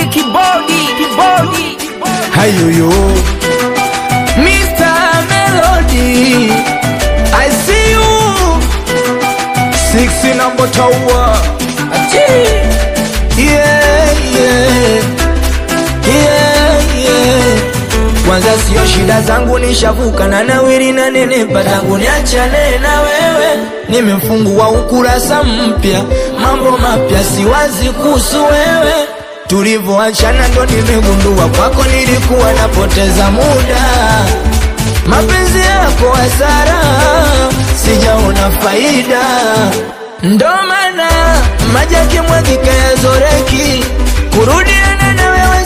kibodi kibodi Hayuyu Mr. Melody I see you Six number tower Yeah, yeah Yeah, yeah Kwanza sio shida zangu nishavuka na nawiri na nenepa tangu niachane na wewe nimefungua ukurasa mpya mambo mapya siwazi kuhusu wewe tulivyoachana ndo nimegundua kwako nilikuwa napoteza muda mapenzi yako hasara sijaona faida ndo maana maji yakimwagika yazoreki kurudiana na wewe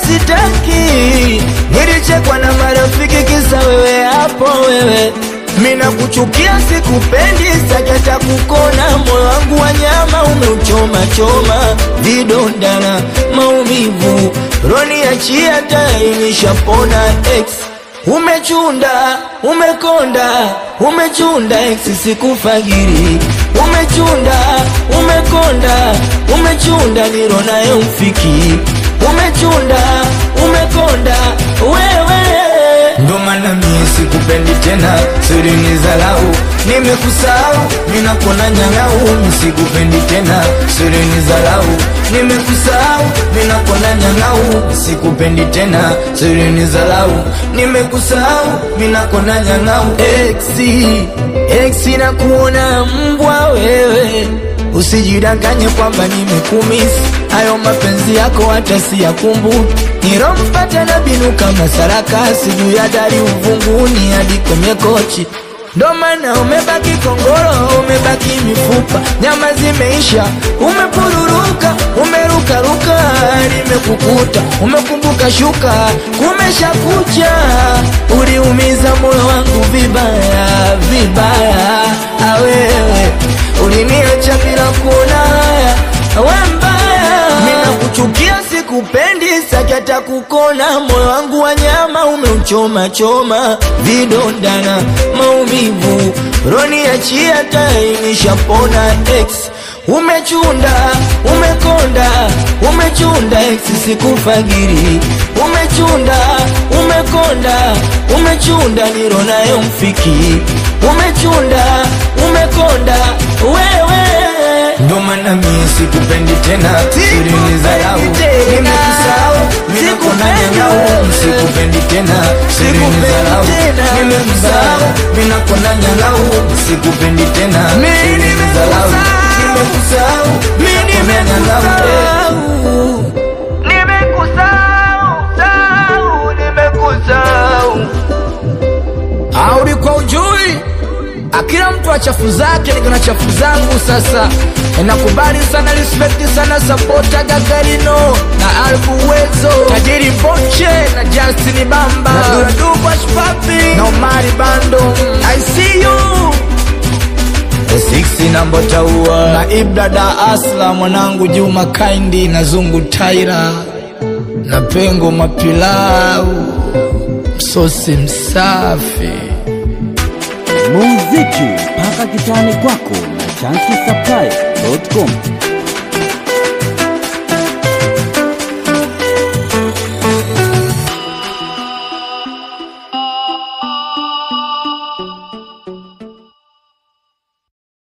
sitaki nilichekwa na marafiki kisa wewe hapo wewe mina kuchukia sikupendi sakata kukona moyo wangu wa nyama umeuchoma choma vidondana maumivu roni achia tayari nishapona ex umechunda umekonda umechunda ex sikufagiri umechunda umekonda umechunda niro nayo mfiki umechunda umekonda wewe ndo maana mie sikupendi tena siri ni zalau nimekusahau ninakona nyang'au sikupendi tena siri ni zalau nimekusahau ninakona nyang'au sikupendi tena siri ni zalau nimekusahau ninakona nyang'au exi exi na kuona mbwa wewe usijidanganye kwamba nimekumisi hayo mapenzi yako hata siyakumbuki nirompata na binu kama sarakasi juu ya dari uvunguni hadi kwenye kochi ndo maana umebaki kongoro umebaki mifupa nyama zimeisha umepururuka umerukaruka nimekukuta umekumbuka shuka kumesha kucha uliumiza moyo wangu vibaya vibaya awewe uliniacha bila kuona haya we mbaya mina kuchukia sikupendi sakata kukona moyo wangu wa nyama umeuchoma choma vidondana maumivu roni achia tai nishapona ex umechunda umekonda umechunda ex sikufagiri umechunda umekonda umechunda niro nayo mfiki umechunda umekonda wewe ndo maana mie sikupendi tena siri ni zarau nimekusahau minakona nyangau sikupendi tena siri ni zarau nimekusahau minakona nyangau sikupendi tena siri ni zarau nimekusahau minakona nyangau nimekusahau nimekusahau aulikuwa ujui akila mtu wa chafu zake niko na chafu zangu sasa nakubali sana respect sana sapota gagarino na albu wezo tajiri boche na justin bamba na dubashpapi na omari bando i see you The six number taua na ibrada asla mwanangu juma kaindi na zungu taira na pengo mapilau msosi msafi muziki mpaka kitani kwako na chanki supply.com